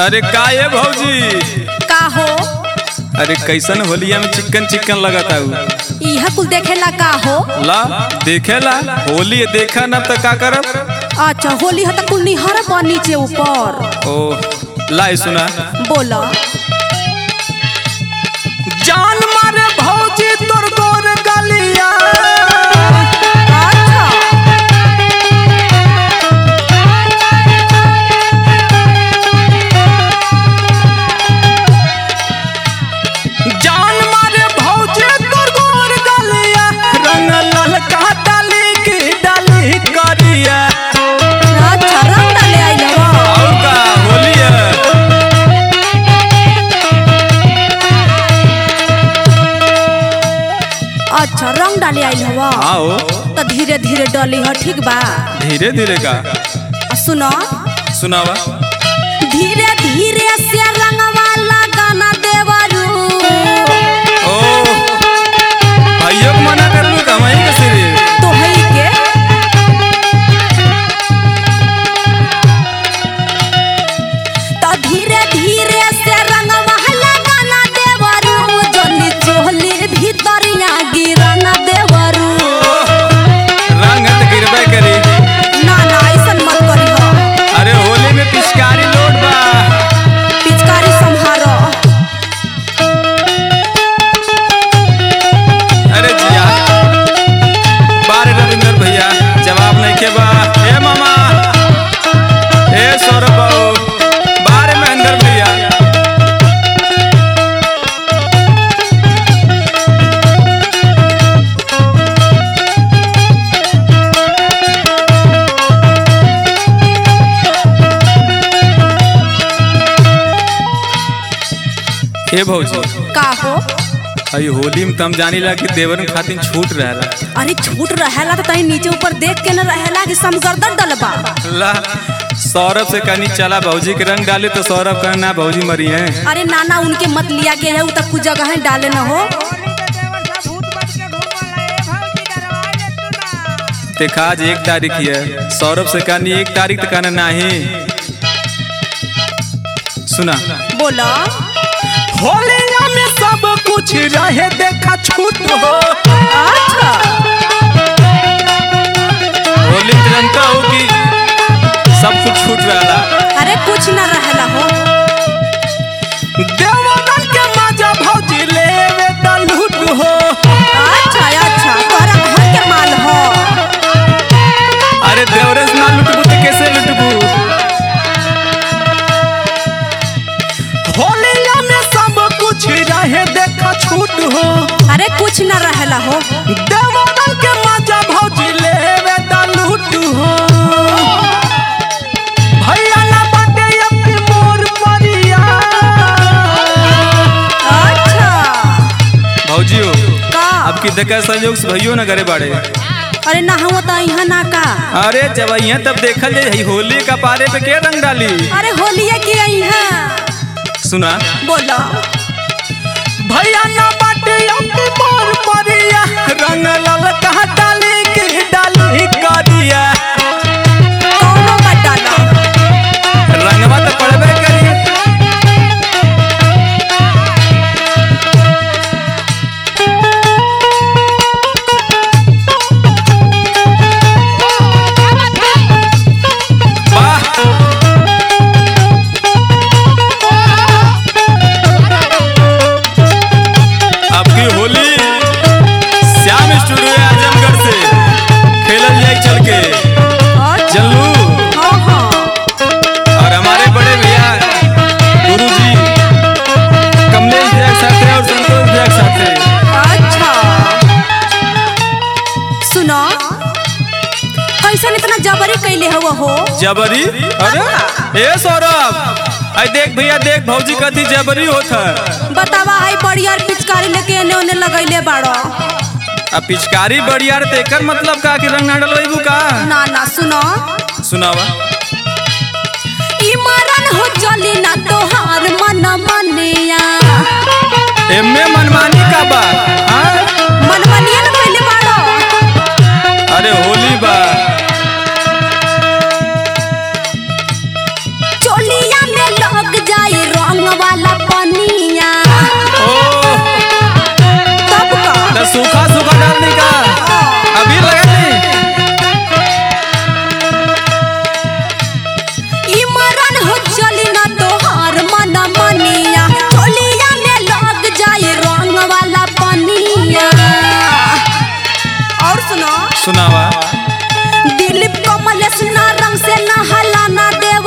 अरे का ये भौजी का हो अरे कैसन होलिया में चिकन चिकन लगाता हूँ इहा कुल देखेला का हो ला देखेला होली देखा न त का करब अच्छा होली ह त कुल निहर बा नीचे ऊपर ओ लाई सुना बोला जान मारे भौजी तोर गोर गलिया अच्छा जान मारे भौजी तोर गोर गलिया रंग ललका डाली की डाली करिया अच्छा रंग डाले आइल बा और का होलिया अच्छा रंग डाले आइल हवा आओ त धीरे धीरे डली ह ठीक बा धीरे धीरे का आ सुनो सुनावा धीरे धीरे से रंगवा लगाना देवरू ओ भाइयों को मना कर लू कमाई के सिरे तो है के तो धीरे धीरे से रंगवा लगाना देवरू जनी चोली भीतरिया गिराना देवरू रंग त गिरबे करी ना ना ऐसन मत करी हो अरे होली में पिचकारी लोड बा पिचकारी संहारो अरे जिया बारे रविंदर भैया जवाब नहीं के बा ए मामा ए सौरभ बाबू बारे महेंद्र भैया ए भौजी का हो अई होली में तम जानी ला कि देवर खातिर छूट रहला अरे छूट रहेला तो तही नीचे ऊपर देख के न रहेला कि समगर्दन डलबा ला सौरभ से कहनी चला भौजी के रंग डाले तो सौरभ कहना ना भौजी मरी है अरे नाना उनके मत लिया के है उ तक कुछ जगह है डाले न हो देखा आज एक तारीख ही है सौरभ से कहनी एक तारीख तक कहना नहीं सुना बोला होलिया में सब कुछ रहे देखा छूट हो अच्छा होली तिरंगा हो कि सब कुछ छूट रहा अरे कुछ न रहेला हो देवरन के मजा भौजी लेवे त लूट हो अच्छा अच्छा तोहरा घर के माल हो अरे देवरस ना लुटबू तो कैसे लुटबू होलिया में सब कुछ रहे देखा छूट हो अरे कुछ न रहेला हो देवरन के मजा भौजी लेवे त लूट हो भैया ना बाटे अपनी मोर परिया अच्छा भौजी हो का अब की देखा संयोग से भैयो ना करे बाड़े अरे ना हुआ तो यहाँ ना का अरे जब यहाँ तब देखल जाए होली का पारे पे के रंग डाली अरे होलिया के यहाँ सुना बोला भैया ना बाटे अपनी मोर परिया रंग लाल कहा डाली के डाली करिया कौनो मत डाला रंगवा तो पड़बे करी वाह आपकी होली श्याम स्टूडियो आजमगढ़ से खेलल जाई चल के अच्छा चलू हाँ हाँ और हमारे बड़े भैया गुरु जी कमलेश भैया के साथ और संतोष भैया के साथ अच्छा सुनो कैसन इतना जबरी कैले हुआ हो जबरी अरे ए सौरभ आई देख भैया देख भौजी कथी जबरी होत है बतावा है बड़ियार पिचकारी लेके एने ओने लगैले बाड़ो अब पिचकारी बढ़िया रे एकर मतलब का कि रंग ना डलवाइबू का ना ना सुनो सुनावा ई मरन हो चली ना तोहार मन मनिया एमे मनमानी का बा हाँ? मन मनिया ना कैले बाड़ो अरे होली बा चोलिया में लग जा सुनावा दिलीप कमलेश ना रंग से ना हलाना देव